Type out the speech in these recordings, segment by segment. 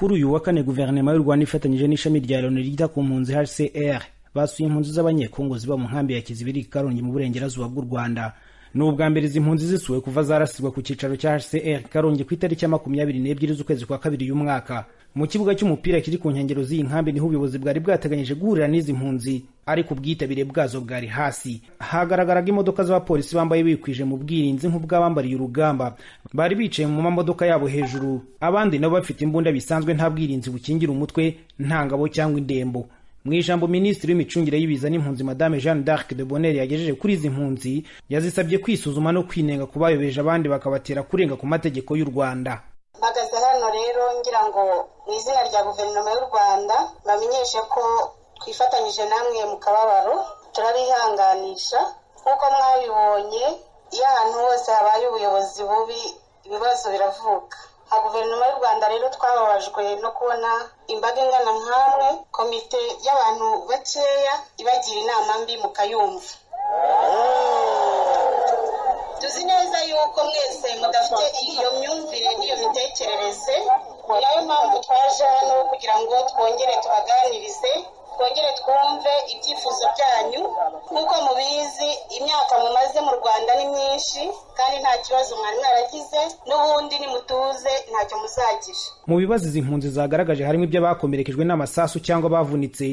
kuri uyu wa kane guverinoma y'u rwanda ifatanyije n'ishami rya loni ryita ku mpunzi hcr basuye impunzi z'abanyekongo ziba mu nkambi ya kizibiri karongi mu burengerazuba bw'u rwanda ni ubwa mbere izi mpunzi zisuwe kuva zarasirwa ku cyicaro cya hcr karongi ku itariki ya makumyabiri n'ebyiri z'ukwezi kwa kabiri y'uyu mwaka mu kibuga cy'umupira kiri ku nkengero z'iyi nkambi niho ubuyobozi bwari bwateganyije guhurira n'izi mpunzi ariko ubwitabire bwazo bwari hasi hagaragaraga imodoka z'abapolisi bambaye bikwije mu bwirinzi nk'ubw'abambariye urugamba bari bicaye mu mamodoka yabo hejuru abandi nabo bafite imbunda bisanzwe nta bwirinzi bukingira umutwe nta ngabo cyangwa indembo mu ijambo minisitiri w'imicungire y'ibiza n'impunzi madame jeanne d'arc de bonheur yagejeje kuri izi mpunzi yazisabye kwisuzuma no kwinenga ku bayobeje abandi bakabatera kurenga ku mategeko y'u rwanda mpagaze hano rero ngira ngo mu izina rya guverinoma y'u rwanda bamenyeshe ko twifatanyije namwe mu kababaro turabihanganisha nk'uko mwabibonye iyo ahantu hose habaye ubuyobozi bubi ibibazo biravuka nka guverinoma y'u rwanda rero twababajwe no kubona imbaga ingana nk'amwe komite y'abantu bakeya ibagira inama mbi mukayumva tuzi neza yuko mwese mudafite iyo myumvire n'iyo mitekerereze ni nayo mpamvu twaje hano kugira ngo twongere tubaganirize twongere twumve ibyifuzo byanyu nk'uko mubizi imyaka mumaze mu rwanda ni myinshi kandi nta kibazo mwari mwaragize n'ubundi nimutuze ntacyo muzagira mu bibazo izi mpunzi zagaragaje harimo ibyo bakomerekejwe n'amasasu cyangwa bavunitse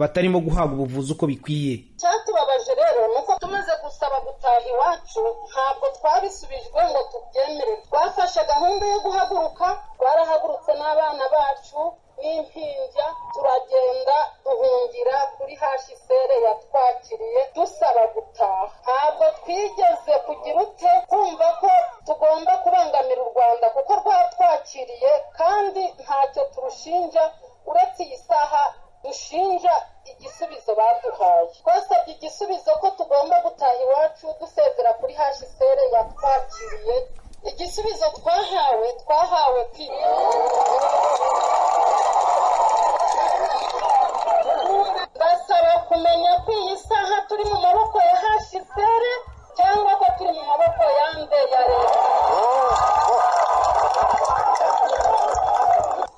batarimo guhabwa ubuvuzi uko bikwiye icyatubabaje rero ni uko tumaze gusaba gutaha iwacu ntabwo twabisubijwe ngo tubyemere twafashe gahunda yo guhaguruka twarahagurutse n'abana bacu n'impinja turagenda duhungira kuri hashisere yatwakiriye dusaba gutaha ntabwo twigeze kugira ute kumva ko tugomba kubangamira u rwanda kuko rwatwakiriye kandi ntacyo turushinja uretse iyi saha dushinja igisubizo baduhaye twasabye igisubizo ko tugomba gutaha iwacu dusezera kuri hashisere yatwakiriye igisubizo twahawe twahawe kwiga basaba kumenya ko iyi saha turi mu maboko ya hashisere cyangwa ko turi mu maboko ya mbe ya leta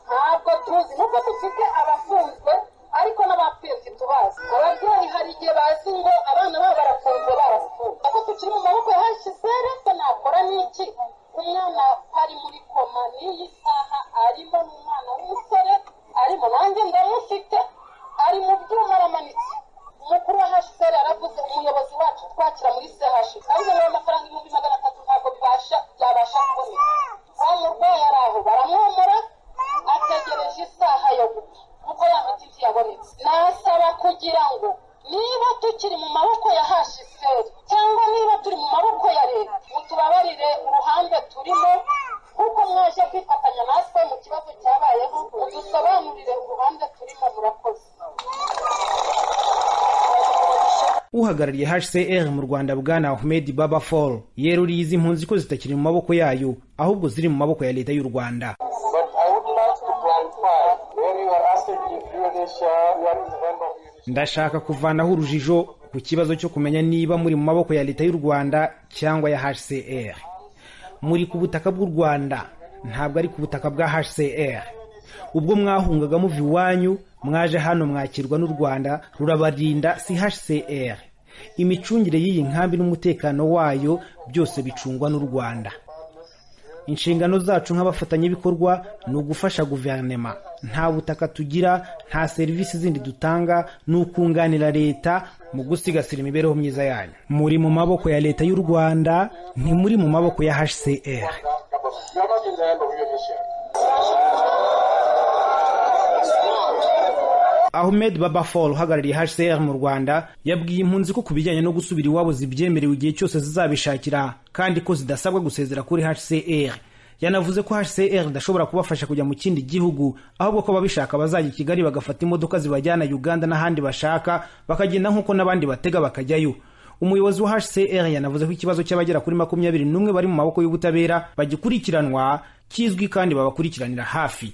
ntabwo tuzi nuko dufite abafunzwe ariko n'abapfiryi tubazi ababyeyi hari igihe bazi ngo abana babo barafunzwe barapfuye ako tukiri mu maboko ya hashisere se nakora n'iki umwana ari muri koma n'iyi saha arimo n'umwana w'umusore arimo nanjye ndamufite ari mu byuma aramanitse umukuru wa hcr yaravuze umuyobozi wacu twakira muri ch ahubwo nawe amafaranga ibihumbi magana atatu ntabwo bibasha byabasha kuboneka wa murwayi ari aho baramwomora ategereje isaha yo gupfa kuko ya miti ntiyabonetse nasaba kugira ngo niba tukiri mu maboko ya hcr cyangwa niba turi mu maboko ya leta mutubabarire uruhande turimo kuko mwaje kwifatanya natwe mu kibazo cyabayeho mudusobanurire uruhande turimo murakoze uhagarariye hcr mu rwanda bwana ahmed baba fall yeruriye izi mpunzi ko zitakiri mu maboko yayo ahubwo ziri mu maboko ya leta y'u rwanda ndashaka kuvanaho urujijo ku kibazo cyo kumenya niba muri mu maboko ya leta y'u rwanda cyangwa ya hcr muri ku butaka bw'u rwanda ntabwo ari ku butaka bwa hcr ubwo mwahungaga muva iwanyu mwaje hano mwakirwa n'u rwanda rurabarinda si hcr imicungire y'iyi nkambi n'umutekano wayo byose bicungwa n'u rwanda inshingano zacu nk'abafatanyabikorwa ni ugufasha guverinema nta butaka tugira nta serivisi zindi dutanga ni ukunganira leta mu gusigasira imibereho myiza yanyu muri mu maboko ya leta y'u rwanda ni muri mu maboko ya hcr ahmed babafol uhagarariye hcr mu rwanda yabwiye impunzi ko ku bijyanye no gusubira iwabo zibyemerewe igihe cyose zizabishakira kandi ko zidasabwa gusezera kuri hcr yanavuze ko hcr idashobora kubafasha kujya mu kindi gihugu ahubwo ko ababishaka bazajya i kigali bagafata imodoka zibajyana uganda n'ahandi bashaka bakagenda nk'uko n'abandi batega bakajyayo umuyobozi wa hcr yanavuze ko ikibazo cy'abagera kuri makumyabiri n'umwe bari mu maboko y'ubutabera bagikurikiranwa kizwi kandi babakurikiranira hafi